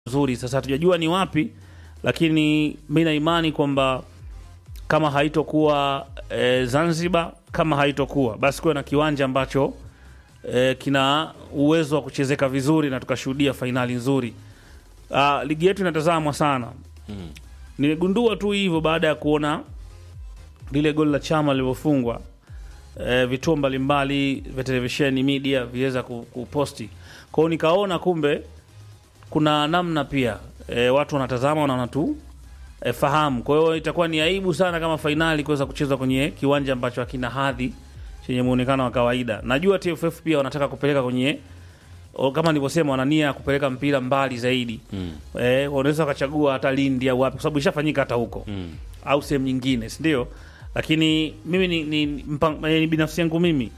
nzuri. Sasa hatujajua ni wapi, lakini mi na imani kwamba kama haitokuwa e, Zanzibar, kama haitokuwa basi kuwe na kiwanja ambacho e, kina uwezo wa kuchezeka vizuri na tukashuhudia fainali nzuri. Ah, ligi yetu inatazamwa sana Mm. Nimegundua tu hivyo baada ya kuona lile goli la chama lilivyofungwa. E, vituo mbalimbali vya televisheni media viweza ku- kuposti kwao, nikaona kumbe kuna namna pia e, watu wanatazama na wanatu e, fahamu. Kwa hiyo itakuwa ni aibu sana kama fainali kuweza kuchezwa kwenye kiwanja ambacho hakina hadhi chenye muonekano wa kawaida. Najua TFF pia wanataka kupeleka kwenye o, kama nilivyosema, wana nia ya kupeleka mpira mbali zaidi Mm. eh, wanaweza wakachagua hata Lindi au wapi, kwa sababu ishafanyika hata huko Mm. au sehemu nyingine, si ndio? Lakini mimi ni, ni, mpang, eh, ni binafsi yangu mimi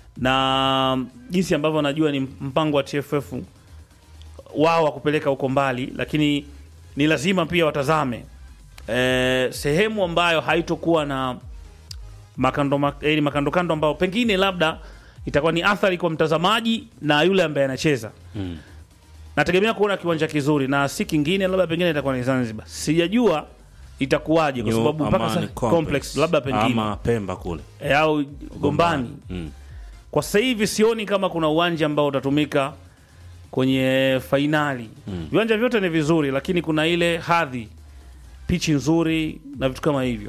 na jinsi ambavyo najua ni mpango wa TFF wao wa kupeleka huko mbali, lakini ni lazima pia watazame eh, sehemu ambayo haitokuwa na makando mak- eh, makando kando ambao pengine labda itakuwa ni athari kwa mtazamaji na yule ambaye anacheza Mm. nategemea kuona kiwanja kizuri na si kingine, labda pengine itakuwa ni Zanzibar. Sijajua itakuwaje, kwa New sababu mpaka Amani sasa complex, labda pengine ama Pemba kule e, au Gombani. Mm. Kwa sasa hivi sioni kama kuna uwanja ambao utatumika kwenye fainali. Mm. Viwanja vyote ni vizuri, lakini kuna ile hadhi, pichi nzuri na vitu kama hivyo.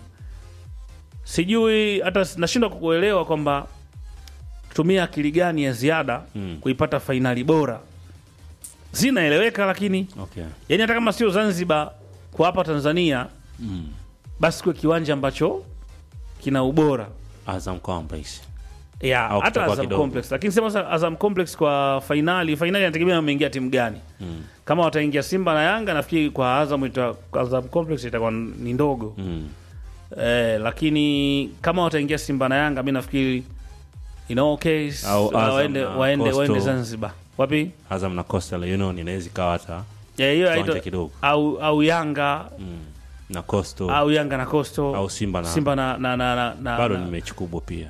Sijui hata nashindwa kukuelewa kwamba tumia akili gani ya ziada Mm. kuipata fainali bora. Zinaeleweka, lakini Okay. yani hata kama sio Zanzibar kwa hapa Tanzania, Mm. basi kuwe kiwanja ambacho kina ubora Azam Complex. ya Au hata kutakuwa Azam kidogo. Complex. Lakini sema sasa Azam Complex kwa fainali, fainali inategemea wameingia timu gani. Mm. Kama wataingia Simba na Yanga, nafikiri kwa Azam ita, kwa Azam Complex itakuwa ni ndogo Mm. eh, lakini kama wataingia Simba na Yanga, mi nafikiri in all case Au uh, Azam waende, na waende, Coastal. waende Zanzibar wapi Azam na Coastal Union inaweza ikawa hata Ya, hiyo kiwanja haito- kidogo. au au Yanga Mm. Na Coastal au Yanga na Coastal au Simba na Simba na, na, na, na, na, bado na ni mechi kubwa pia.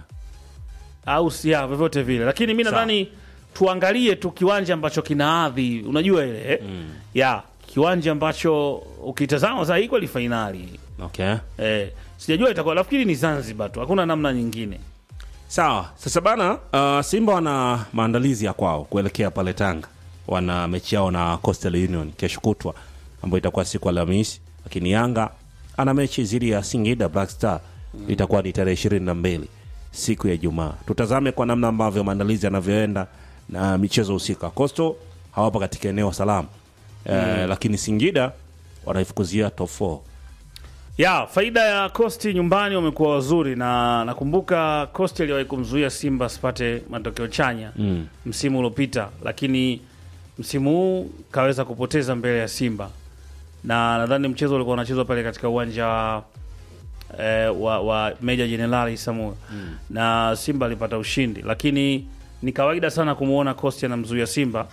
au sia vyovyote vile, lakini mi Sawa. nadhani tuangalie tu kiwanja ambacho kina adhi, unajua ile eh? Mm. ya kiwanja ambacho ukitazama za equal fainali Okay. eh, sijajua itakuwa, nafikiri ni Zanzibar tu, hakuna namna nyingine. Sawa, sasa bana, uh, Simba wana maandalizi ya kwao kuelekea pale Tanga. Wana mechi yao na Coastal Union kesho kutwa, ambayo itakuwa siku ya Alhamisi, lakini Yanga ana mechi dhidi ya Singida Black Star itakuwa ni tarehe ishirini na mbili siku ya Ijumaa. Tutazame kwa namna ambavyo maandalizi yanavyoenda na michezo husika. Coastal hawapo katika eneo salama eh, lakini Singida wanaifukuzia top 4 Ya faida ya Costi nyumbani wamekuwa wazuri, na nakumbuka Costi aliwahi kumzuia Simba asipate matokeo chanya mm. msimu uliopita, lakini msimu huu kaweza kupoteza mbele ya Simba, na nadhani mchezo ulikuwa unachezwa pale katika uwanja wa, eh, wa, wa Meja Jenerali Samuel Mm. na Simba alipata ushindi, lakini ni kawaida sana kumwona Costi anamzuia Simba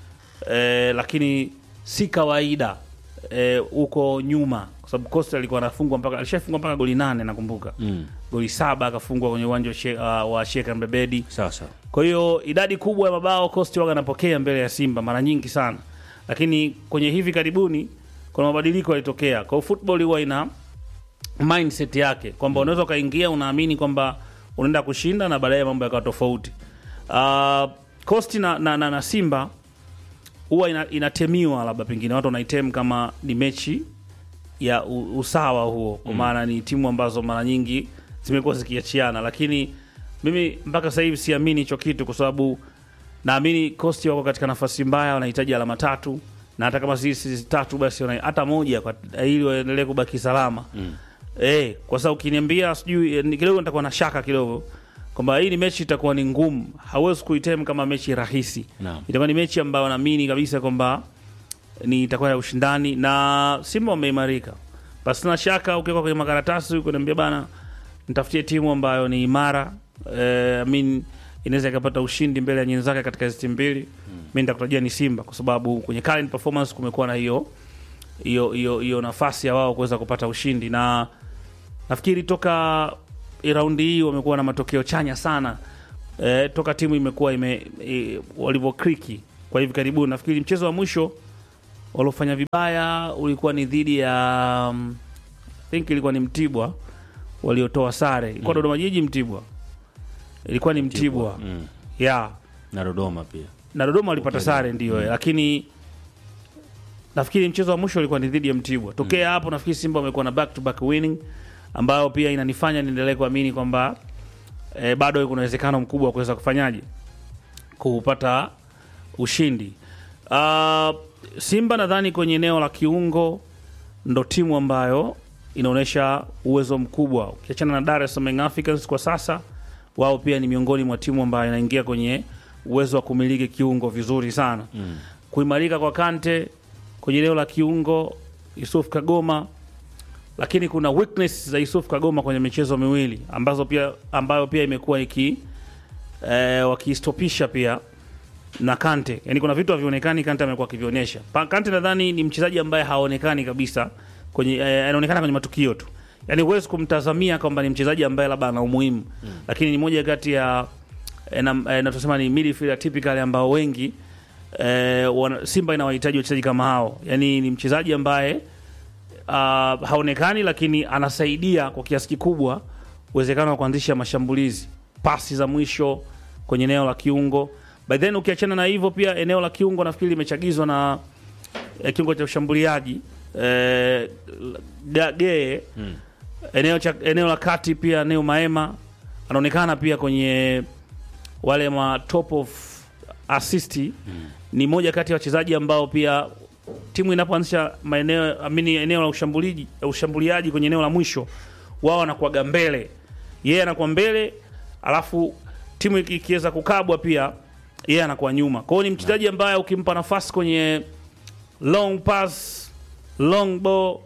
eh, lakini si kawaida eh, huko nyuma, kwa sababu Costi alikuwa anafungwa mpaka alishafungwa mpaka goli nane nakumbuka Mm. goli saba akafungwa kwenye uwanja wa She- uh, wa Sheikh Mbebedi. Sasa Kwa hiyo idadi kubwa ya mabao Costi waga anapokea mbele ya Simba mara nyingi sana, lakini kwenye hivi karibuni kuna mabadiliko yalitokea. Kwa hiyo football huwa ina mindset yake kwamba unaweza ukaingia unaamini kwamba unaenda kushinda na baadaye mambo yakawa tofauti. Uh, Costi na, na, na, na Simba huwa ina, inatemiwa labda pengine watu wanaitem kama ni mechi ya u, usawa huo, kwa maana ni timu ambazo mara nyingi zimekuwa zikiachiana, lakini mimi mpaka sasa hivi siamini hicho kitu, kwa sababu naamini Costi wako katika nafasi mbaya, wanahitaji alama tatu, na hata kama si si tatu basi wana- hata moja kwa, ili waendelee kubaki salama mm. Eh, kwa sababu ukiniambia sijui eh, ni kidogo nitakuwa na shaka kidogo kwamba hii ni mechi itakuwa ni ngumu. Hauwezi kuitem kama mechi rahisi. Naam. Itakuwa ni mechi ambayo naamini kabisa kwamba ni itakuwa ya ushindani na Simba wameimarika. Basi na shaka ukiweka kwenye makaratasi ukiniambia bana nitafutie timu ambayo ni imara eh, I mean inaweza ikapata ushindi mbele ya nyenzake katika hizi timu mbili. Mimi nitakutajia ni Simba kwa sababu kwenye current performance kumekuwa na hiyo hiyo hiyo hiyo nafasi ya wao kuweza kupata ushindi na nafikiri toka raundi hii wamekuwa na matokeo chanya sana e, toka timu imekuwa ime e, walivyokriki kwa hivi karibuni. Nafikiri mchezo wa mwisho waliofanya vibaya ulikuwa ni dhidi ya um, I think ilikuwa ni Mtibwa waliotoa sare, ilikuwa Dodoma Jiji Mtibwa, ilikuwa ni Mtibwa, Mm. yeah na Dodoma pia na Dodoma walipata sare ndio, lakini nafikiri mchezo wa mwisho ulikuwa ni dhidi ya Mtibwa. Tokea hapo nafikiri Simba wamekuwa na back to back winning ambayo pia inanifanya niendelee kuamini kwamba eh, bado kuna uwezekano mkubwa wa kuweza kufanyaje kupata ushindi. Uh, Simba nadhani kwenye eneo la kiungo ndo timu ambayo inaonyesha uwezo mkubwa, ukiachana na Dar es Salaam Young Africans kwa sasa, wao pia ni miongoni mwa timu ambayo inaingia kwenye uwezo wa kumiliki kiungo vizuri sana mm. Kuimarika kwa Kante kwenye eneo la kiungo, Yusuf Kagoma, lakini kuna weakness za Yusuf Kagoma kwenye michezo miwili ambazo pia ambayo pia imekuwa iki eh, wakistopisha pia na Kante, yani kuna vitu havionekani Kante amekuwa akivionyesha. Pa- Kante nadhani ni mchezaji ambaye haonekani kabisa kwenye eh, anaonekana kwenye matukio tu, yani huwezi kumtazamia kwamba ni mchezaji ambaye labda ana umuhimu mm. lakini ni moja kati ya eh, na, eh, na tusema ni midfielder typical ambao wengi eh, wana, Simba inawahitaji wachezaji kama hao, yani ni mchezaji ambaye uh, haonekani lakini anasaidia kwa kiasi kikubwa uwezekano wa kuanzisha mashambulizi, pasi za mwisho kwenye eneo la kiungo. By then ukiachana na hivyo, pia eneo la kiungo nafikiri limechagizwa na eh, kiungo cha ushambuliaji eh, Ga- Gee eneo, cha, eneo la kati pia Neo Maema anaonekana pia kwenye wale ma top of assist ni moja kati ya wachezaji ambao pia timu inapoanzisha maeneo amini eneo la ushambuliaji ushambuliaji kwenye eneo la mwisho wao wanakuwaga mbele, yeye anakuwa mbele, alafu timu iki- ikiweza kukabwa pia yeye anakuwa nyuma. Kwa hiyo ni mchezaji ambaye ukimpa nafasi kwenye long pass, long ball,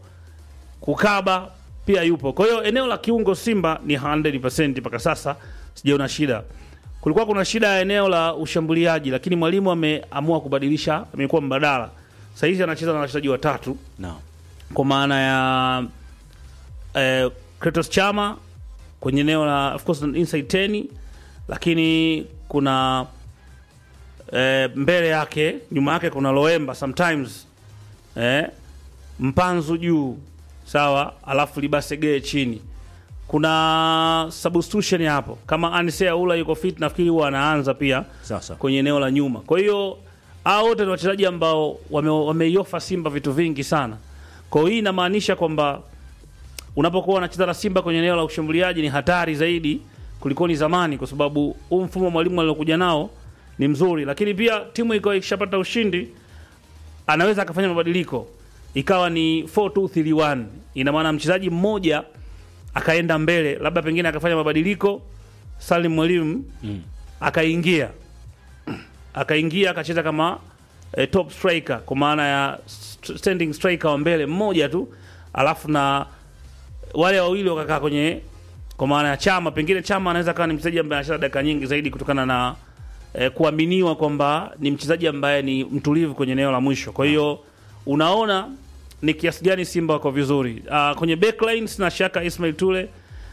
kukaba pia yupo. Kwa hiyo eneo la kiungo Simba ni 100% mpaka sasa sijaona shida. Kulikuwa kuna shida ya eneo la ushambuliaji, lakini mwalimu ameamua kubadilisha, amekuwa mbadala. Sasa hizi anacheza na wachezaji watatu no. kwa maana ya eh, Kratos Chama kwenye eneo la of course inside 10 lakini kuna eh, mbele yake nyuma yake kuna Loemba sometimes eh, Mpanzu juu sawa, alafu Libasegee chini. Kuna substitution hapo, kama Anisea Ula yuko fit, nafikiri huwa anaanza pia Sasa kwenye eneo la nyuma. Kwa hiyo hao wote ni wachezaji ambao wame- wameiofa Simba vitu vingi sana. Kwa hiyo hii inamaanisha kwamba unapokuwa unacheza na Simba kwenye eneo la ushambuliaji ni hatari zaidi kuliko ni zamani, kwa sababu huu mfumo mwalimu aliokuja nao ni mzuri, lakini pia timu iko ikishapata ushindi anaweza akafanya mabadiliko ikawa ni 4231 ina maana mchezaji mmoja akaenda mbele, labda pengine akafanya mabadiliko, Salim Mwalimu akaingia akaingia akacheza kama eh, top striker kwa maana ya st- standing striker wa mbele mmoja tu, alafu na wale wawili wakakaa kwenye kwa maana ya Chama. Pengine Chama anaweza kawa ni mchezaji ambaye anacheza dakika nyingi zaidi kutokana na eh, kuaminiwa kwamba ni mchezaji ambaye ni mtulivu kwenye eneo la mwisho. Kwa hiyo unaona ni kiasi gani Simba wako vizuri. Uh, kwenye backline sina shaka Ismail Tule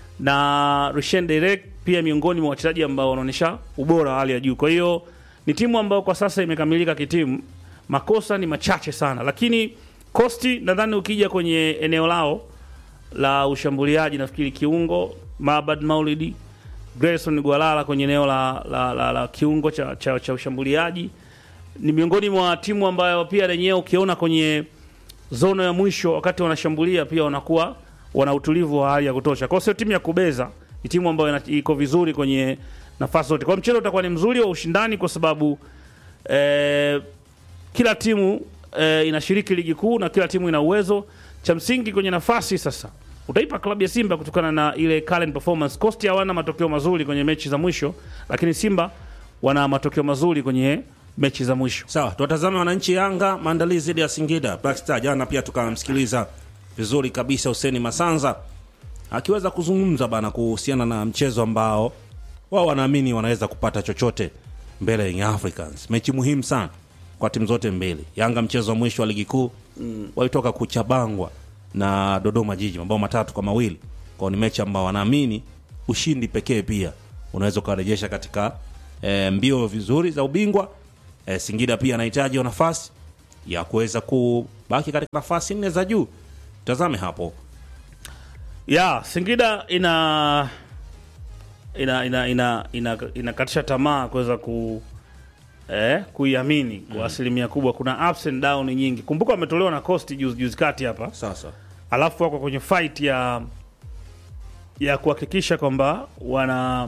na Rushen Derek pia miongoni mwa wachezaji ambao wanaonyesha ubora wa hali ya juu. Kwa hiyo ni timu ambayo kwa sasa imekamilika kitimu, makosa ni machache sana, lakini Kosti nadhani ukija kwenye eneo lao la ushambuliaji, nafikiri kiungo Mabad Maulidi, Grayson Gwalala kwenye eneo la, la, la, la kiungo cha, cha, cha ushambuliaji ni miongoni mwa timu ambayo pia lenyewe ukiona kwenye zono ya mwisho wakati wanashambulia pia wanakuwa wana utulivu wa hali ya kutosha. Kwa hiyo sio timu ya kubeza, ni timu ambayo ina- iko vizuri kwenye nafasi zote. Kwa hiyo mchezo utakuwa ni mzuri wa ushindani kwa sababu eh, kila timu eh, inashiriki ligi kuu na kila timu ina uwezo. Cha msingi kwenye nafasi sasa utaipa klabu ya Simba kutokana na ile current performance. Coast hawana matokeo mazuri kwenye mechi za mwisho, lakini Simba wana matokeo mazuri kwenye mechi za mwisho. sawa, tuwatazame wananchi Yanga maandalizi dhidi ya Singida Black Star. Jana pia tukamsikiliza vizuri kabisa Huseni Masanza akiweza kuzungumza bana kuhusiana na mchezo ambao wao wanaamini wanaweza kupata chochote mbele ya Young Africans, mechi muhimu sana kwa timu zote mbili. Yanga mchezo wa mwisho wa ligi kuu walitoka kuchabangwa na Dodoma Jiji mabao matatu kwa mawili kwao, ni mechi ambao wanaamini ushindi pekee pia unaweza ukawarejesha katika e, mbio vizuri za ubingwa. E, Singida pia anahitaji hiyo nafasi ya kuweza kubaki katika nafasi nne za juu. Tazame hapo ya Singida ina ina ina ina ina inakatisha tamaa kuweza ku eh, kuiamini kwa asilimia kubwa. Kuna ups and down nyingi. Kumbuka wametolewa na Coast juzi juzi kati hapa, sasa. alafu wako kwenye fight ya ya kuhakikisha kwamba wana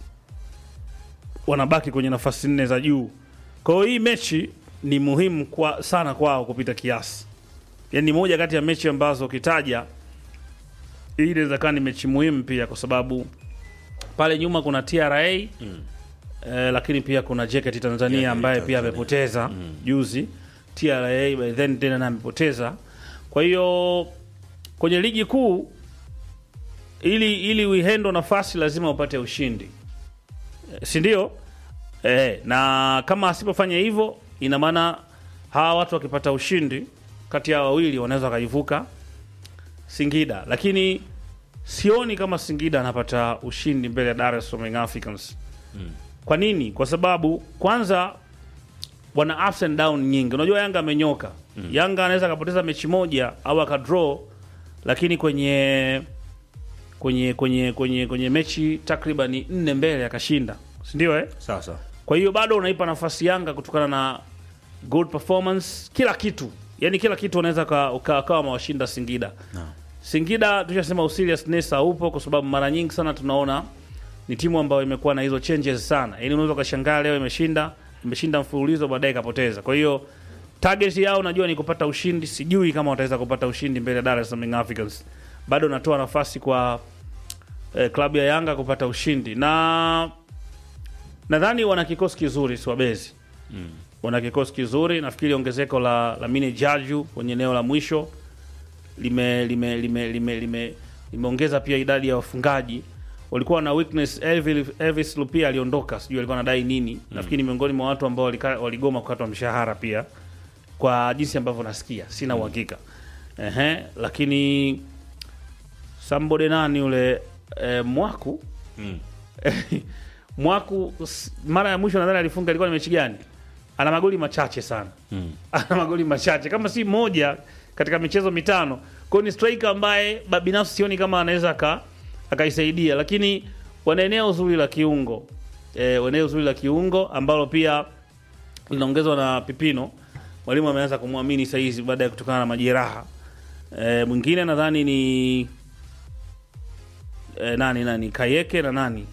wanabaki kwenye nafasi nne za juu. Kwa hiyo hii mechi ni muhimu kwa, sana kwao kupita kiasi, yaani ni moja kati ya mechi ambazo ukitaja hii inaweza kuwa ni mechi muhimu pia, kwa sababu pale nyuma kuna TRA eh, lakini pia kuna JKT Tanzania JKT ambaye pia Tanzania. amepoteza juzi. TRA by then tena na amepoteza. Kwa hiyo kwenye ligi kuu ili ili uihendo nafasi lazima upate ushindi, Eh, si ndio? Eh, na kama asipofanya hivyo, ina maana hawa watu wakipata ushindi kati ya wawili wanaweza wakaivuka Singida, lakini sioni kama Singida anapata ushindi mbele ya Dar es Salaam Young Africans. Kwa nini? Kwa sababu kwanza wana ups and down nyingi. Unajua Yanga amenyoka. Yanga anaweza akapoteza mechi moja au akadraw, lakini kwenye kwenye kwenye kwenye kwenye mechi takriban nne mbele akashinda, si ndio eh? Sasa Kwa hiyo bado unaipa nafasi Yanga kutokana na good performance, kila kitu, yani kila kitu unaweza ka- uka- ukawa mawashinda Singida. Singida tushasema useriousness haupo, kwa sababu mara nyingi sana tunaona ni timu ambayo imekuwa na hizo changes sana, yani unaweza ukashangaa leo imeshinda imeshinda mfululizo baadaye ikapoteza. Kwa hiyo target yao najua ni kupata ushindi, sijui kama wataweza kupata ushindi mbele ya Dar es Salaam Young Africans. Bado natoa nafasi kwa eh, klabu ya Yanga kupata ushindi na nadhani wana kikosi kizuri Swabezi mm. wana kikosi kizuri nafikiri ongezeko la Lamine Jaju kwenye eneo la mwisho lime lime lime lime lime limeongeza pia idadi ya wafungaji walikuwa na weakness Elvis, Elvis Lupia aliondoka sijui alikuwa anadai nini nafikiri ni miongoni mwa watu ambao walika- waligoma kukatwa mshahara pia kwa jinsi ambavyo nasikia sina uhakika ehe lakini Sambode nani yule eh, Mwaku Mm. Mwaku s- mara ya mwisho nadhani alifunga ilikuwa ni mechi gani? Ana magoli machache sana. Mm. Ana magoli machache kama si moja katika michezo mitano. Kwa hiyo ni striker ambaye ba- binafsi sioni kama anaweza aka akaisaidia, lakini wana eneo zuri la kiungo. Eh, wana eneo zuri la kiungo ambalo pia linaongezwa na Pipino. Mwalimu ameanza kumwamini sasa hizi baada ya kutokana na majeraha. Eh, mwingine nadhani ni eh, nani nani Kayeke na nani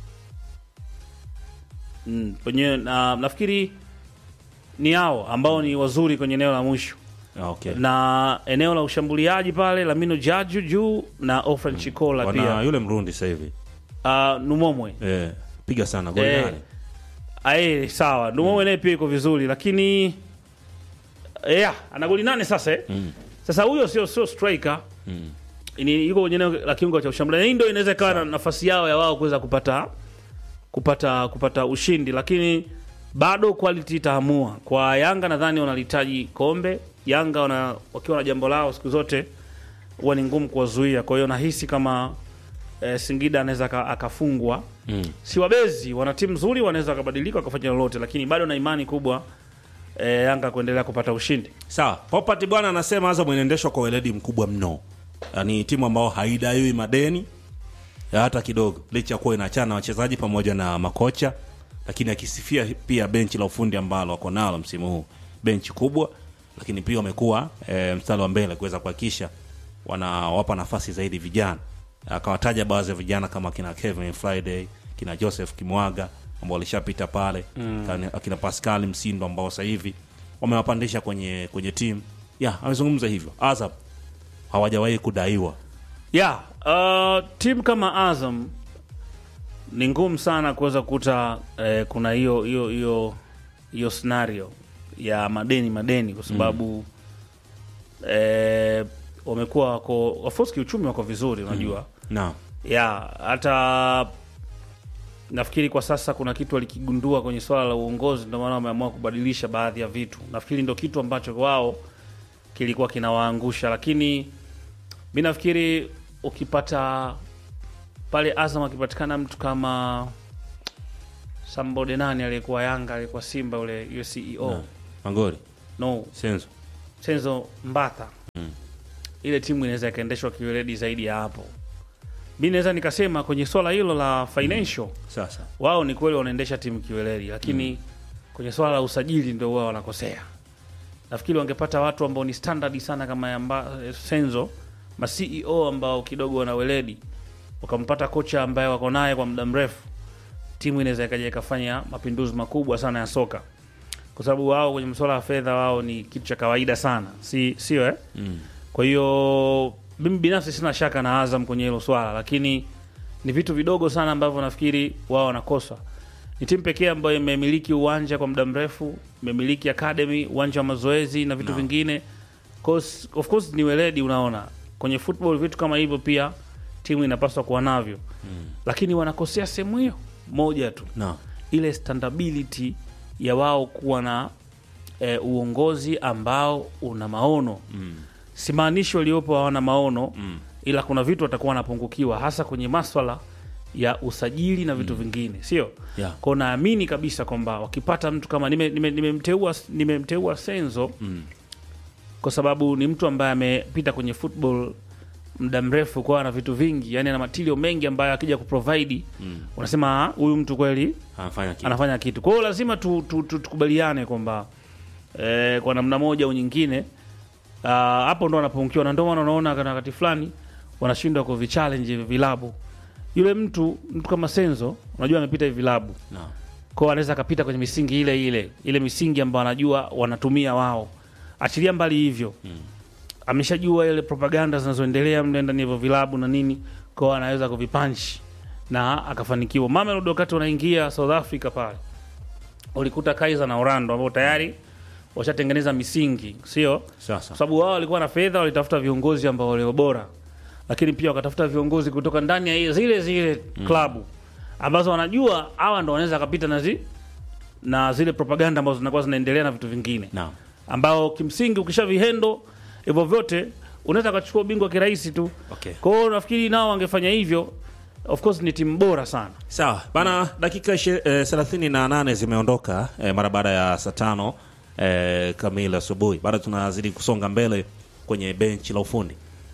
Mm, kwenye na, nafikiri ni hao ambao ni wazuri kwenye eneo la mwisho Ah, okay. na eneo la ushambuliaji pale Lamino Jaju juu na Ofran Chikola Wana pia yule Mrundi sasa hivi uh, Numomwe eh, piga sana goli Eh, nane. ae sawa Numomwe naye pia iko vizuri lakini yeah, ana goli nane sasa eh? Mm. Sasa huyo sio sio striker Mm. ni yuko kwenye eneo la kiungo cha ushambuliaji. Hii ndio inaweza ikawa na nafasi yao ya wao kuweza kupata kupata kupata ushindi, lakini bado quality itaamua. Kwa Yanga nadhani wanahitaji kombe. Yanga wana, wakiwa na jambo lao siku zote huwa ni ngumu kuwazuia. Kwa hiyo nahisi kama eh, Singida anaweza aka- akafungwa. Mm. Si wabezi, wana timu nzuri, wanaweza wakabadilika wakafanya lolote, lakini bado na imani kubwa eh, Yanga kuendelea kupata ushindi. Sawa, Popat bwana anasema Azam inaendeshwa kwa weledi mkubwa mno, yaani timu ambao haidaiwi madeni ya hata kidogo, licha ya kuwa inaachana na wachezaji pamoja na makocha, lakini akisifia pia benchi la ufundi ambalo wako nalo msimu huu, benchi kubwa, lakini pia wamekuwa e, mstari wa mbele kuweza kuhakikisha wanawapa nafasi zaidi vijana. Akawataja baadhi ya vijana kama kina Kevin Friday, kina Joseph Kimwaga ambao walishapita pale mm. akina Pascal Msindo ambao sasa hivi wamewapandisha kwenye kwenye timu ya amezungumza hivyo. Azam hawajawahi kudaiwa Yeah, uh, timu kama Azam ni ngumu sana kuweza kukuta eh, kuna hiyo hiyo hiyo hiyo scenario ya madeni madeni kwa sababu eh, wamekuwa wako of course kiuchumi wako vizuri unajua na ya hata nafikiri kwa sasa kuna kitu walikigundua kwenye swala la uongozi, ndio maana wameamua kubadilisha baadhi ya vitu. Nafikiri ndio kitu ambacho wao kilikuwa kinawaangusha, lakini mi nafikiri ukipata pale Azam akipatikana mtu kama Sambode nani aliyekuwa Yanga aliyekuwa Simba ule yule CEO na Mangori no Senzo. Senzo Mbatha ile timu inaweza ikaendeshwa kiweledi zaidi ya hapo. Mi naweza nikasema kwenye swala hilo la financial Sasa. wao ni kweli wanaendesha timu kiweledi, lakini kwenye swala la usajili ndio wao wanakosea. Nafikiri wangepata watu ambao ni standard sana kama ya mba, Senzo ma CEO ambao kidogo wana weledi, wakampata kocha ambaye wako naye kwa muda mrefu, timu inaweza ikaja ikafanya mapinduzi makubwa sana ya soka, kwa sababu wao kwenye masuala ya fedha wao ni kitu cha kawaida sana, si sio eh? Mm. Kwa hiyo mimi binafsi sina shaka na Azam kwenye hilo swala, lakini ni vitu vidogo sana ambavyo nafikiri wao wanakosa. Ni timu pekee ambayo imemiliki uwanja kwa muda mrefu, imemiliki academy, uwanja wa mazoezi na vitu No. vingine. Cause, of course ni weledi, unaona kwenye football vitu kama hivyo pia timu inapaswa kuwa navyo mm. Lakini wanakosea sehemu hiyo moja tu No. ile standability ya wao kuwa na e, uongozi ambao una maono Mm. simaanishi waliopo hawana maono Mm. ila kuna vitu watakuwa wanapungukiwa hasa kwenye maswala ya usajili na vitu vingine sio Yeah. kwao naamini kabisa kwamba wakipata mtu kama nimemteua nime, nimemteua nimemteua senzo Mm. kwa sababu ni mtu ambaye amepita kwenye football muda mrefu kwa ana vitu vingi yani ana matilio mengi ambayo akija kuprovide Mm. unasema "Ah, huyu mtu kweli Anafanya kitu. anafanya kitu. Kwa hiyo lazima tu, tu, tu, tukubaliane kwamba eh, kwa namna moja au nyingine ah, hapo ndo wanapungukiwa, na ndio maana unaona kana wakati fulani wanashindwa kuvichallenge hivi vilabu. Yule mtu mtu kama Senzo, unajua amepita hivi vilabu, No. kwa hiyo anaweza akapita kwenye misingi ile ile ile misingi ambayo anajua wanatumia wao. Achilia mbali hivyo Mm. ameshajua ile propaganda zinazoendelea mle ndani ya hivyo vilabu na nini, kwa hiyo anaweza kuvipanchi na akafanikiwa. Mamelodi wakati wanaingia South Africa pale ulikuta Kaizer na Orlando ambao tayari washatengeneza misingi, sio Sasa. kwa sababu wao walikuwa na fedha, walitafuta viongozi ambao walio bora, lakini pia wakatafuta viongozi kutoka ndani ya hiyo- zile zile klabu ambazo wanajua hawa ndo wanaweza kapita na, zi, na zile propaganda ambazo zinakuwa zinaendelea na vitu vingine No. ambao kimsingi ukisha vihendo hivyo vyote unaweza ukachukua ubingwa kirahisi tu. Okay. Kwa hiyo nafikiri nao wangefanya hivyo, of course ni timu bora sana. Sawa bana, dakika ishi- eh, thelathini na nane zimeondoka eh, mara baada ya saa tano eh, kamili asubuhi. Bado tunazidi kusonga mbele kwenye benchi la ufundi.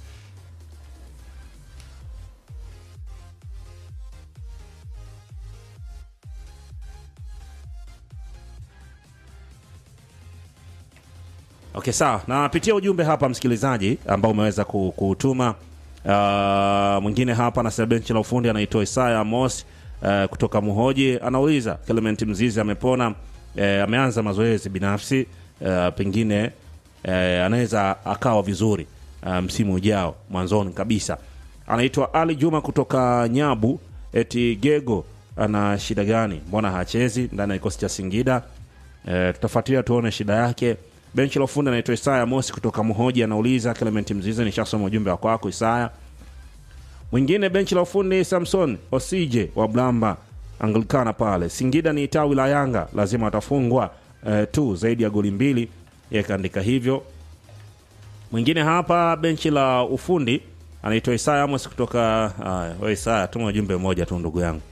Okay, sawa. Napitia ujumbe hapa msikilizaji ambao umeweza ku- kuutuma. Uh, mwingine hapa anasema benchi la ufundi anaitwa Isaya Amos uh, kutoka Muhoji anauliza Clement Mzizi amepona, uh, ameanza mazoezi binafsi uh, pengine uh, anaweza akawa vizuri uh, msimu ujao mwanzoni kabisa. Anaitwa Ali Juma kutoka Nyabu, eti Gego ana shida gani? Mbona hachezi ndani ya kikosi cha Singida? E, tutafuatilia tuone shida yake. Benchi la ufundi anaitwa Isaya Mosi kutoka Muhoji anauliza Clement Mzize, nishasoma ujumbe wa kwako Isaya. Mwingine benchi la ufundi Samson Osije wa Blamba Anglikana pale Singida ni tawi la Yanga, lazima watafungwa e, tu zaidi ya goli mbili, yeye kaandika hivyo. Mwingine hapa benchi la ufundi anaitwa Isaya Amos kutoka haya, we Isaya, tuma ujumbe mmoja tu ndugu yangu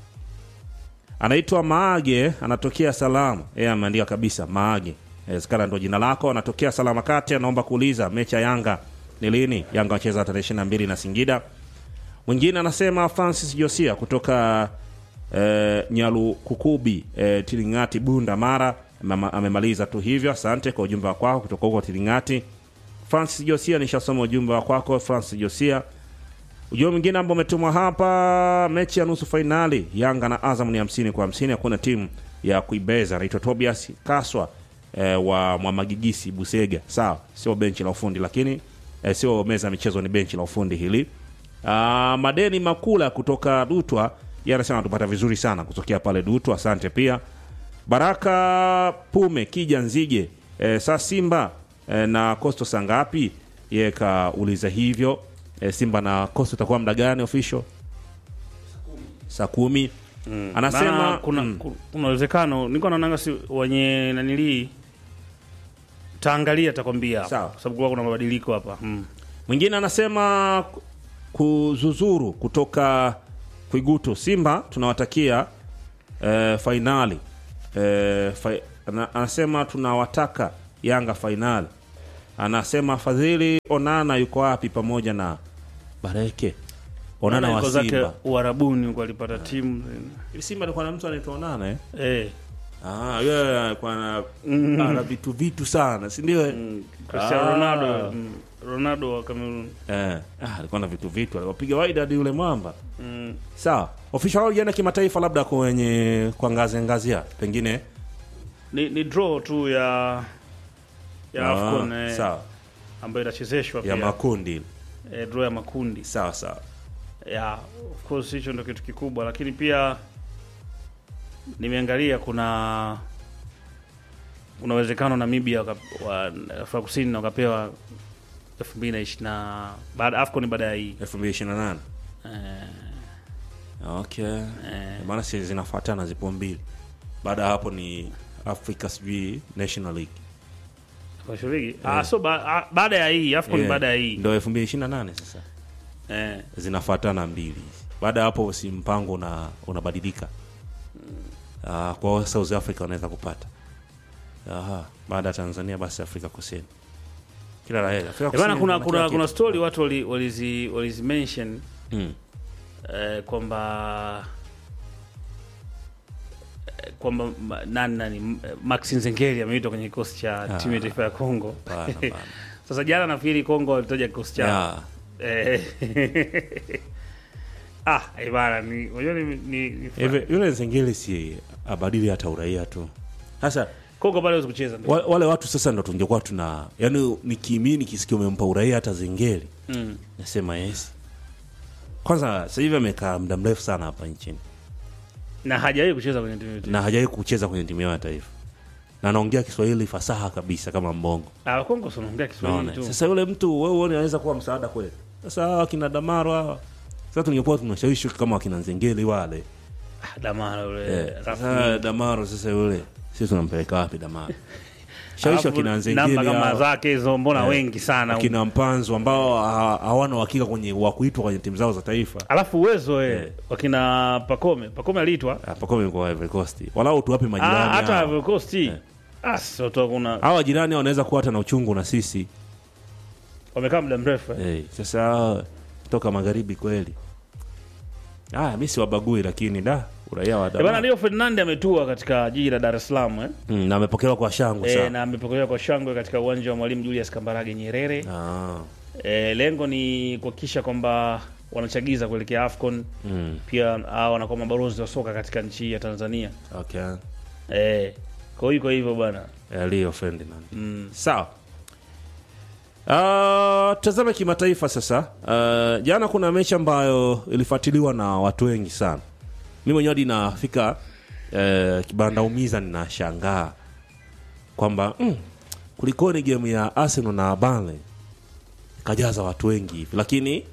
anaitwa Maage, anatokea Salamu. Yeye ameandika kabisa Maage, inawezekana ndo jina lako. Anatokea Salama Kati, anaomba kuuliza mechi ya Yanga ni lini? Yanga wacheza tarehe ishirini na mbili na Singida. Mwingine anasema Francis Josia kutoka eh, Nyalukukubi eh, Tilingati, Bunda, Mara. Amema- Amemaliza tu hivyo. Asante kwa ujumbe wa kwako kutoka huko Tilingati. Francis Josia, nishasoma ujumbe wa kwako Francis Josia. Ujumbe mwingine ambao umetumwa hapa, mechi ya nusu fainali Yanga na Azam ni hamsini kwa hamsini. Hakuna timu ya kuibeza. Anaitwa Tobias Kaswa eh, wa Mwamagigisi Busega. Sawa, sio benchi la ufundi, lakini eh, sio meza ya michezo, ni benchi la ufundi hili. Ah, Madeni Makula kutoka Dutwa, yeye anasema anatupata vizuri sana kutokea pale Dutwa. Asante pia Baraka Pume Kija Nzige e, saa Simba e, na Coastal saa ngapi? Yeye kauliza hivyo e, Simba na Coastal itakuwa muda gani official? Saa kumi. Anasema Maana kuna mm, ku- kuna uwezekano niko naonanga si wenye nanilii taangalia takwambia Sawa. kwa sababu kuwa kuna mabadiliko hapa mm. mwingine anasema ku- kuzuzuru kutoka Kwigutu. Simba tunawatakia e, fainali e, fa, ana, anasema tunawataka Yanga fainali. Anasema Fadhili Onana yuko wapi pamoja na Bareke? Onana wa yuko zake Simba. Uarabuni huko alipata timu Hivi Simba alikuwa na mtu anaitwa Onana eh? eh, Ah, yeye alikuwa na ana vitu vitu sana, si ndio? eh? Cristiano Ah. Ronaldo mm, Ronaldo wa Cameroon Eh, ah, alikuwa na vitu vitu, aliwapiga Wydad yule mwamba. mm. Sawa. Official walienda kimataifa labda kwenye kwa ngazi ngazi ya pengine ni, ni draw tu ya ya Ah, AFCON eh, sawa. ambayo inachezeshwa Ya pia makundi. eh, draw ya makundi Sawa sawa. ya of course hicho ndio kitu kikubwa, lakini pia nimeangalia kuna kuna uwezekano Namibia waka- wa Afrika Kusini wakapewa elfu mbili na ishirini na baada AFCON baada ya hii 2028. eh, Okay. eh, Maana si zinafuatana zipo mbili. Baada ya hapo ni Africa sijui National League. washiriki ah, so ba, ah, baada ya hii AFCON Yeah. baada ya hii Ndio 2028 sasa. eh, Zinafuatana mbili. Baada ya hapo si mpango una unabadilika. Ah, kwa hiyo South Africa wanaweza kupata. Aha, baada ya Tanzania basi Afrika Kusini. Kila la heri. Afrika Eh, bana Kusini kuna wana kuna kila kuna kitu. story watu wali- walizi walizi mention Mm. eh, kwamba eh, kwamba ma- nani nani M- eh, Maxi Nzengeli ameitwa kwenye kikosi cha Ah. timu ya taifa ya Kongo. Bana, bana. Sasa jana nafikiri Kongo walitaja kikosi chao. Yeah. Eh, ah, eh, bana ni unajua ni, ni, ni Hivi yule Nzengeli si abadili hata uraia tu. Sasa Kongo bado hawezi kucheza ndio. wa- wale watu sasa ndo tungekuwa tuna yani nikimini nikisikia umempa uraia hata Zengeli Mm. nasema yes. Kwanza sasa hivi amekaa muda mrefu sana hapa nchini Na hajawahi kucheza kwenye timu yetu. na hajawahi kucheza kwenye timu yao ya taifa na anaongea Kiswahili fasaha kabisa kama mbongo. Ah, Kongo sio naongea Kiswahili Naona tu. sasa yule mtu wewe uone anaweza kuwa msaada kweli. Sasa hawa akina Damaro hawa sasa tungekuwa tunashawishi kama akina Nzengeli wale Ah, Damara yule. Eh, Rafi. sasa Damaro sasa yule sisi tunampeleka wapi Damaro? Shawishi Alafu akina Nzengeli namba kama hao, zake hizo mbona Eh, wengi sana. akina Mpanzo ambao ha- hawana uhakika kwenye wa kuitwa kwenye timu zao za taifa. Alafu uwezo eh, Eh. wakina Pakome, Pakome aliitwa Ah, Pakome kwa Ivory Coast. Walau tuwape Ah, majirani. hata hao. Ivory Coast. Ah, sio tu kuna Hawa jirani wanaweza kuwa hata na uchungu na sisi. wamekaa muda mrefu. eh. Eh, sasa toka magharibi kweli. Ah, mimi siwabagui lakini da uraia wa Eh, Bana Damaro. Leo Ferdinand ametua katika jiji la Dar es Salaam eh. Mm, na amepokelewa kwa shangwe E, sana. na amepokelewa kwa shangwe katika uwanja wa Mwalimu Julius Kambarage Nyerere. Ah. E, lengo ni kuhakikisha kwamba wanachagiza kuelekea AFCON, Mm, pia hao wanakuwa mabalozi wa soka katika nchi ya Tanzania. okay. Eh, kwa hiyo iko hivyo bwana. Eh, Leo Ferdinand. Mm. Sawa. Uh, tazame kimataifa sasa. Uh, jana kuna mechi ambayo ilifuatiliwa na watu wengi sana. Mimi mwenyewe hadi nafika uh, kibanda umiza ninashangaa kwamba mm, kulikoni game ya Arsenal na Burnley kajaza watu wengi hivi, lakini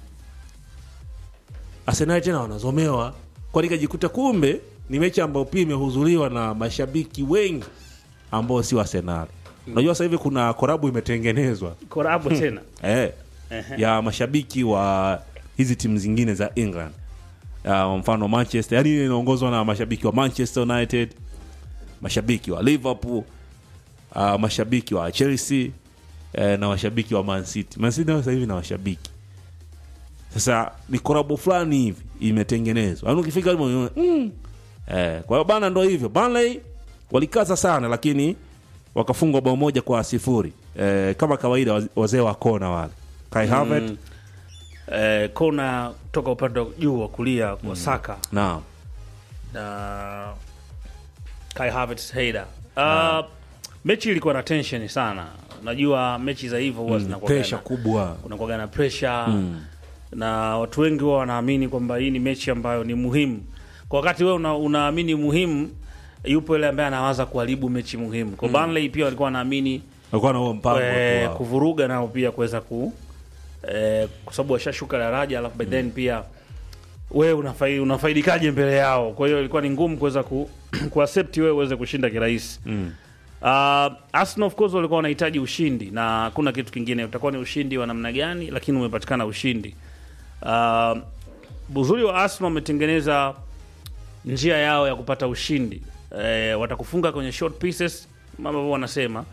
Arsenal tena wanazomewa, kwani kajikuta kumbe ni mechi ambayo pia imehudhuriwa na mashabiki wengi ambao si wa Arsenal. Unajua sasa hivi kuna korabu imetengenezwa Kora hapo tena. eh, Ehe. ya mashabiki wa hizi timu zingine za England uh, mfano Manchester, yani inaongozwa na mashabiki wa Manchester United, mashabiki wa Liverpool, uh, mashabiki wa Chelsea eh, na washabiki wa Man City. Man City nayo sasa hivi na washabiki sasa, ni korabo fulani hivi imetengenezwa, yani ukifika hapo unaona, mm. eh, kwa hiyo bana, ndo hivyo Burnley walikaza sana, lakini wakafungwa bao moja kwa sifuri eh, kama kawaida waz- wazee wa kona wale Kai Havertz Mm. Eh, kona toka upande wa juu wa kulia kwa Saka naam na Kai Havertz header. Uh, mechi ilikuwa na tension sana. Najua mechi za hivyo huwa zinakuwa presha kubwa kunakuwa na pressure na watu wengi huwa wanaamini kwamba hii ni mechi ambayo ni muhimu. Kwa wakati wewe una, unaamini muhimu, yupo yule ambaye anawaza kuharibu mechi muhimu. Kwa Burnley pia walikuwa wanaamini walikuwa na huo mpango eh, tu wao. kuvuruga nao pia kuweza ku eh, kwa sababu washashuka daraja, alafu by then pia wewe unafai, unafaidikaje mbele yao? Kwa hiyo ilikuwa ni ngumu kuweza ku, kuaccept wewe uweze kushinda kirahisi. Mm. Uh, Arsenal of course walikuwa wanahitaji ushindi na hakuna kitu kingine, utakuwa ni ushindi wa namna gani, lakini umepatikana ushindi. Uh, uzuri wa Arsenal wametengeneza njia yao ya kupata ushindi. Eh, watakufunga kwenye short pieces, mambo ambavyo wanasema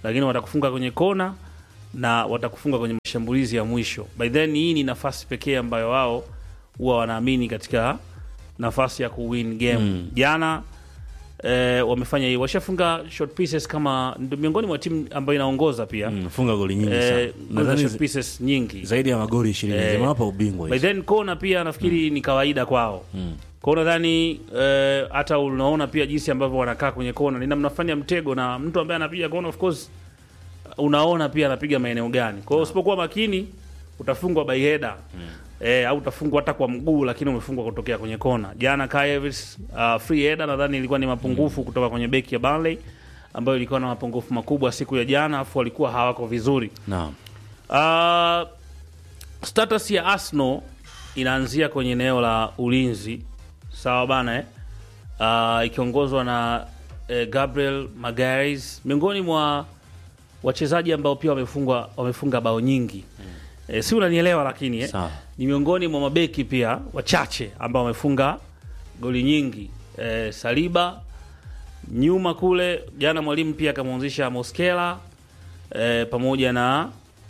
lakini watakufunga kwenye kona na watakufunga kwenye mashambulizi ya mwisho. By then hii ni nafasi pekee ambayo wao huwa wanaamini katika nafasi ya kuwin game. Jana eh, wamefanya hii, washafunga short pieces kama ndio miongoni mwa timu ambayo inaongoza pia Mm, funga goli nyingi eh, sana. goal za Nadhani short zi- pieces nyingi zaidi ya magoli ishirini Eh, zimewapa ubingwa by hizo. then kona pia nafikiri ni kawaida kwao Mm. kwao nadhani eh, hata unaona pia jinsi ambavyo wanakaa kwenye kona ni namna fulani ya mtego na mtu ambaye anapiga kona of course unaona pia anapiga maeneo gani kwa hiyo usipokuwa makini utafungwa by header eh, au utafungwa hata kwa mguu lakini umefungwa kutokea kwenye kona jana Kai Havertz, uh, free header nadhani ilikuwa ni mapungufu kutoka kwenye beki ya Burnley ambayo ilikuwa na mapungufu makubwa siku ya jana afu walikuwa hawako vizuri Naam. Uh, status ya Arsenal inaanzia kwenye eneo la ulinzi sawa bana eh? Uh, ikiongozwa na eh, Gabriel Magalhaes miongoni mwa wachezaji ambao pia wamefungwa wamefunga bao nyingi eh, si unanielewa lakini eh? Sawa. ni miongoni mwa mabeki pia wachache ambao wamefunga goli nyingi eh, Saliba nyuma kule jana mwalimu pia akamwanzisha Moskela eh, pamoja na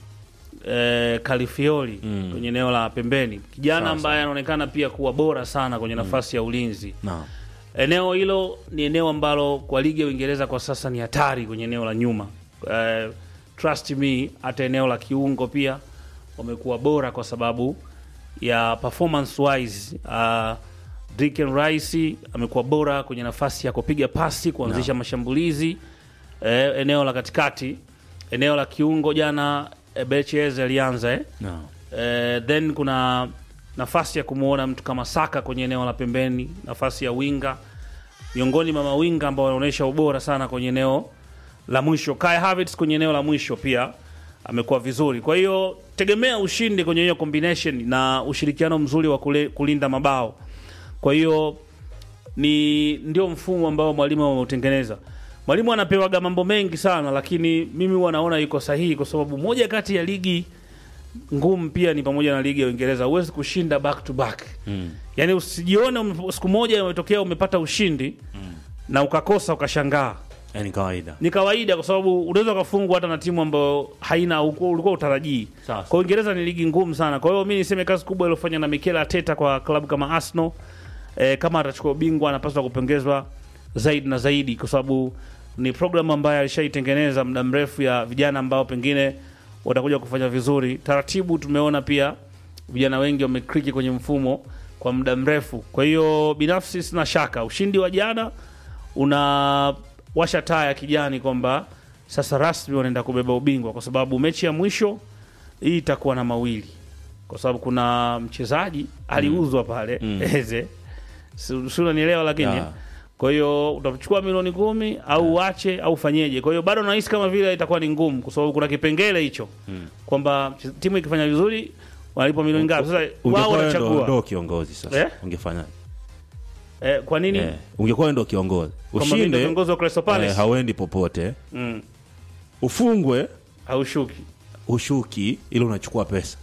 eh, Califiori Mm. kwenye eneo la pembeni, kijana Sawa, ambaye anaonekana pia kuwa bora sana kwenye nafasi ya ulinzi. Naam. Eneo hilo ni eneo ambalo kwa ligi ya Uingereza kwa sasa ni hatari kwenye eneo la nyuma. Eh, trust me, hata eneo la kiungo pia wamekuwa bora kwa sababu ya performance wise. Uh, Declan Rice amekuwa bora kwenye nafasi ya kupiga pasi, kuanzisha mashambulizi. Eh, eneo la katikati, eneo la kiungo jana eh, Berchez alianza eh. Naam. Eh, then kuna nafasi ya kumwona mtu kama Saka kwenye eneo la pembeni, nafasi ya winga, miongoni mwa mawinga ambao wanaonyesha ubora sana kwenye eneo la mwisho. Kai Havertz kwenye eneo la mwisho pia amekuwa vizuri. Kwa hiyo tegemea ushindi kwenye hiyo combination na ushirikiano mzuri wa kule, kulinda mabao. Kwa hiyo ni ndio mfumo ambao mwalimu ameutengeneza. Mwalimu anapewaga mambo mengi sana, lakini mimi huwa naona yuko sahihi, kwa sababu moja kati ya ligi ngumu pia ni pamoja na ligi ya Uingereza. Huwezi kushinda back to back Mm. yaani usijione ume- siku moja umetokea umepata ushindi na ukakosa ukashangaa. Eh, ni kawaida. Ni kawaida, kwa sababu unaweza ukafungwa hata na timu ambayo haina ulikuwa ulikuwa utarajii. Sawa. Kwa Uingereza ni ligi ngumu sana. Kwa hiyo mi niseme kazi kubwa iliyofanya na Mikel Arteta kwa klabu kama Arsenal e, kama atachukua ubingwa anapaswa kupongezwa zaidi na zaidi, kwa sababu ni programu ambayo alishaitengeneza muda mrefu ya vijana ambao pengine watakuja kufanya vizuri. Taratibu tumeona pia vijana wengi wamekriki kwenye mfumo kwa muda mrefu. Kwa hiyo binafsi sina shaka ushindi wa jana unawasha taa ya kijani kwamba sasa rasmi wanaenda kubeba ubingwa, kwa sababu mechi ya mwisho hii itakuwa na mawili, kwa sababu kuna mchezaji aliuzwa pale Eze, Si- si unanielewa? Lakini Ya. kwa hiyo utachukua milioni kumi au uache au fanyeje? Kwa hiyo bado nahisi kama vile itakuwa ni ngumu, kwa sababu kuna kipengele hicho kwamba mche- timu ikifanya vizuri wanalipwa milioni ngapi. Sasa wao Ungekuwa wewe ndo wanachagua ndo kiongozi sasa. Eh? Ungefanya. eh, kwa nini Eh, ungekuwa wewe ndo kiongozi. kwamba mimi ndo Ushinde kiongozi wa Crystal Palace eh, hauendi popote. mm, Ufungwe haushuki ushuki ili unachukua pesa.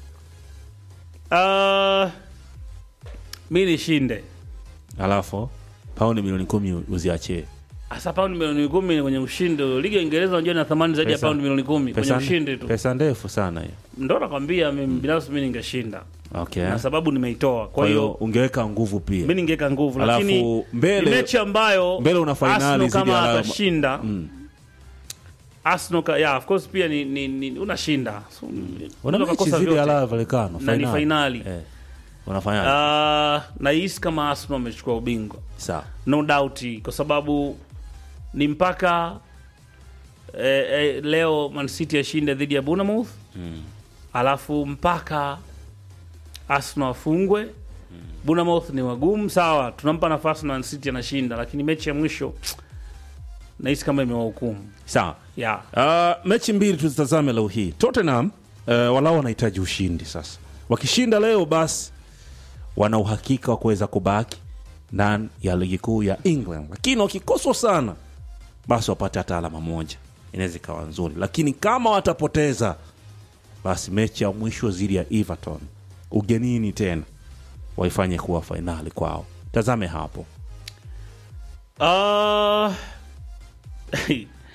uh, mi nishinde Alafu paundi milioni kumi uziachie. hasa paundi milioni kumi kwenye ushindi. Ligi ya Uingereza unajua ina thamani zaidi ya Pesa- paundi milioni kumi kwenye Pesa, ushindi tu. pesa ndefu sana hiyo. Ndo nakwambia mimi binafsi mi ningeshinda Okay. na sababu nimeitoa. Kwa Kwa hiyo hiyo ungeweka nguvu pia. mi ningeweka nguvu, Alafu lakini mbele- ni mechi ambayo mbele una finali Arsenal zidi ya kama alama. atashinda Mm. Arsenal ka, yeah, of course pia ni, ni, ni unashinda So, Una unaweza mechi kukosa zidi ya vyote. Rayo Vallecano Na ni finali. Eh. Unafanyaje? Ah, nahisi kama Arsenal amechukua ubingwa Sawa. no doubt, kwa sababu ni mpaka eh, eh, leo Man City ashinde dhidi ya Bournemouth Mm. alafu mpaka Arsenal afungwe. Bournemouth ni wagumu, sawa, tunampa nafasi na Man City anashinda, lakini mechi ya mwisho nahisi kama imewahukumu Sawa. yeah. Uh, mechi mbili tuzitazame leo hii. Tottenham uh, walao wanahitaji ushindi sasa. Wakishinda leo basi wana uhakika wa kuweza kubaki ndani ya ligi kuu ya England, lakini wakikoswa sana basi wapate hata alama moja, inaweza ikawa nzuri, lakini kama watapoteza basi mechi ya mwisho dhidi ya Everton ugenini tena waifanye kuwa fainali kwao. Tazame hapo. Uh,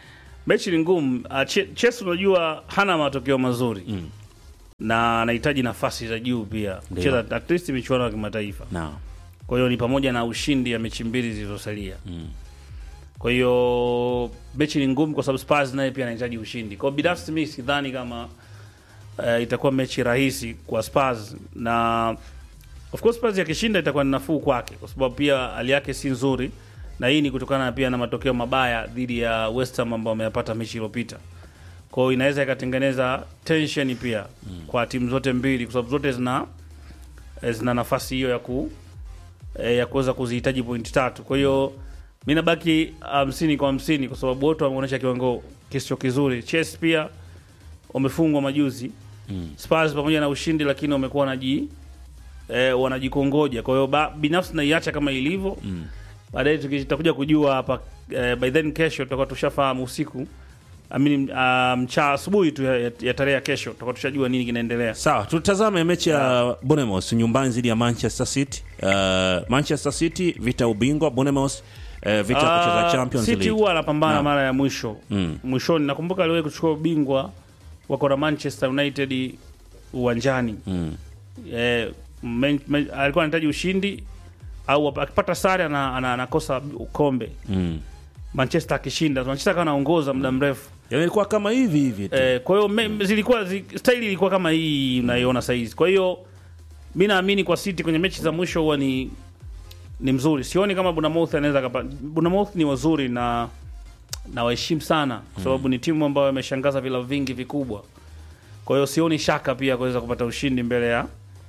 mechi ni ngumu. Uh, Ch- Chelsea unajua hana matokeo mazuri Mm. na anahitaji nafasi za juu pia Ndio. kucheza at least michuano ya kimataifa. na Kwa hiyo ni pamoja na ushindi ya mechi mbili zilizosalia. Mm. Kwa hiyo mechi ni ngumu kwa sababu Spurs naye pia anahitaji ushindi. Kwa hiyo binafsi mimi sidhani kama uh, itakuwa mechi rahisi kwa Spurs na of course Spurs yakishinda itakuwa ni nafuu kwake kwa sababu pia hali yake si nzuri na hii ni kutokana pia na matokeo mabaya dhidi ya West Ham ambao wameyapata mechi iliyopita. Kwa hiyo inaweza ikatengeneza tension pia kwa timu zote mbili kwa sababu zote zina eh, zina nafasi hiyo ya ku eh, ya kuweza kuzihitaji pointi tatu. Kwa hiyo mi nabaki hamsini kwa hamsini kwa sababu wote wameonyesha kiwango kisicho kizuri. Chelsea pia wamefungwa majuzi Mm. Spurs pamoja na ushindi, lakini wamekuwa wanaji eh, wanajikongoja. Kwa hiyo ba- binafsi naiacha kama ilivyo Mm. baadaye tuki- tutakuja kujua hapa eh, by then kesho tutakuwa tushafahamu usiku amini uh, mcha asubuhi tu ya, ya, ya tarehe ya kesho tutakuwa tushajua nini kinaendelea. sawa tutazame mechi ya Bournemouth nyumbani dhidi ya Manchester City uh, Manchester City vita ubingwa Bournemouth uh, vita kucheza Ah, Champions City League huwa anapambana Naam. mara ya mwisho Mm. mwishoni. Nakumbuka aliwahi kuchukua ubingwa wako na Manchester United uwanjani Mm. eh, men, men, alikuwa anahitaji ushindi au akipata sare ana- ana- anakosa kombe. Mm. Manchester akishinda, Manchester akawa anaongoza muda mrefu Yaani ilikuwa kama hivi hivi tu eh, kwa hiyo me- zilikuwa zi, staili ilikuwa kama hii unaiona saizi. Kwa hiyo mi naamini kwa City kwenye mechi za mwisho huwa ni ni mzuri. Sioni kama Bournemouth anaweza kapa. Bournemouth ni wazuri na na waheshimu sana kwa sababu ni timu ambayo imeshangaza vilabu vingi vikubwa. Kwa hiyo sioni shaka pia kuweza kupata ushindi mbele ya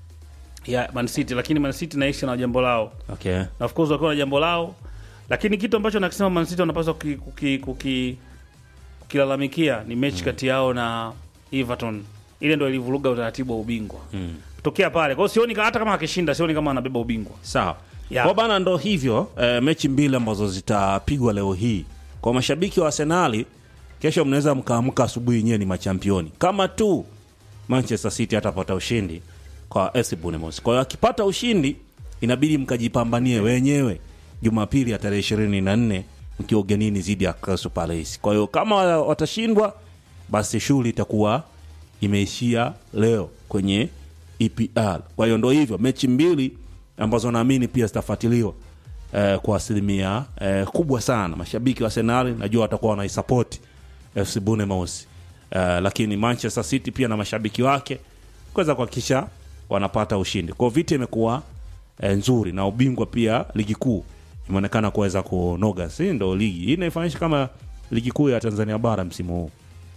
ya Man City, lakini Man City naishi na jambo lao okay. na of course wakiwa na jambo lao, lakini kitu ambacho nakisema Man City wanapaswa kuki, kuki, kuki, kukilalamikia ni mechi kati yao na Everton. Ile ndo ilivuruga utaratibu wa ubingwa Mm. kutokea pale. Kwa hiyo sioni ka- hata kama akishinda, sioni kama anabeba ubingwa. sawa Yeah. kwa bana ndo hivyo eh, mechi mbili ambazo zitapigwa leo hii kwa mashabiki wa Arsenali kesho mnaweza mkaamka asubuhi nyewe ni machampioni kama tu Manchester City atapata ushindi kwa FC Bournemouth. Kwa hiyo akipata ushindi inabidi mkajipambanie wenyewe Jumapili ya tarehe ishirini na nne mkiwa ugenini dhidi ya Crystal Palace. Kwa hiyo kama watashindwa, basi shughuli itakuwa imeishia leo kwenye EPL. Kwa hiyo ndo hivyo mechi mbili ambazo naamini pia zitafuatiliwa eh, kwa asilimia eh, kubwa sana. Mashabiki wa Arsenal najua watakuwa wanaisapoti FC Bournemouth eh, lakini Manchester City pia na mashabiki wake kuweza kuhakikisha wanapata ushindi. Kwa hiyo vita imekuwa eh, nzuri na ubingwa pia ligi kuu imeonekana kuweza kunoga, si ndo ligi hii inaifanyisha kama ligi kuu ya Tanzania bara msimu huu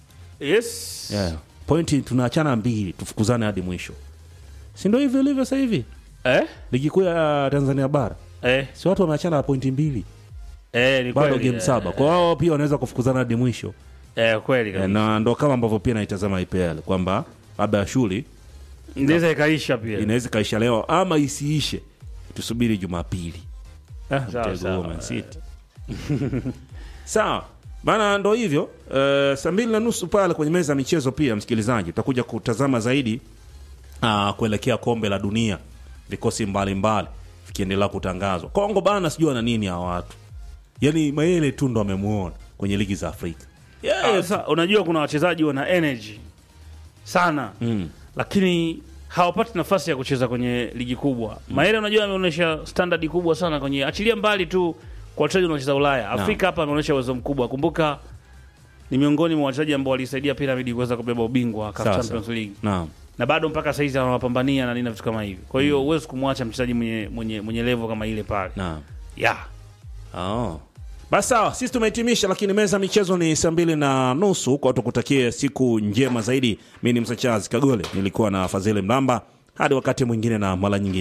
Yes. yeah. Pointi tunaachana mbili, tufukuzane hadi mwisho, si ndo hivyo ilivyo sasa hivi Eh? ligi kuu ya Tanzania bara, Eh, si watu wameachana na pointi mbili, eh, ni bado kweli. game eh, saba, kwa wao pia wanaweza kufukuzana hadi mwisho Eh, kweli Eh, kabisa. na ndo kama ambavyo pia naitazama IPL kwamba labda shughuli Inaweza ikaisha pia. inaweza ikaisha leo ama isiishe, tusubiri Jumapili. Ah, Sawa, mtego sawa. huo Man City. Sawa bana, ndo hivyo uh, saa mbili na nusu pale kwenye meza ya michezo. Pia msikilizaji, utakuja kutazama zaidi uh, kuelekea kombe la dunia, vikosi mbalimbali vikiendelea kutangazwa. Kongo bana, sijui ana nini hawa watu, yani Mayele tu ndo amemuona kwenye ligi za Afrika Ah, Sasa unajua kuna wachezaji wana energy sana mm. lakini hawapati nafasi ya kucheza kwenye ligi kubwa. Maele unajua ameonyesha standard kubwa sana kwenye achilia mbali tu kwa wachezaji wanaocheza Ulaya. Afrika hapa ameonyesha uwezo mkubwa. Kumbuka ni miongoni mwa wachezaji ambao walisaidia Pyramid kuweza kubeba ubingwa wa CAF Sawa, Champions sawa. League. Naam. Na bado mpaka sasa hizi anawapambania na nini na vitu kama hivi. Kwa hiyo huwezi kumwacha mchezaji mwenye mwenye mwenye level kama ile pale. Naam. Yeah. Oh. Basi sawa, sisi tumehitimisha, lakini meza ya michezo ni saa mbili na nusu. Kwa tukutakie siku njema zaidi. Mi ni Msachazi Kagole, nilikuwa na Fadhili Mlamba. Hadi wakati mwingine na mara nyingine.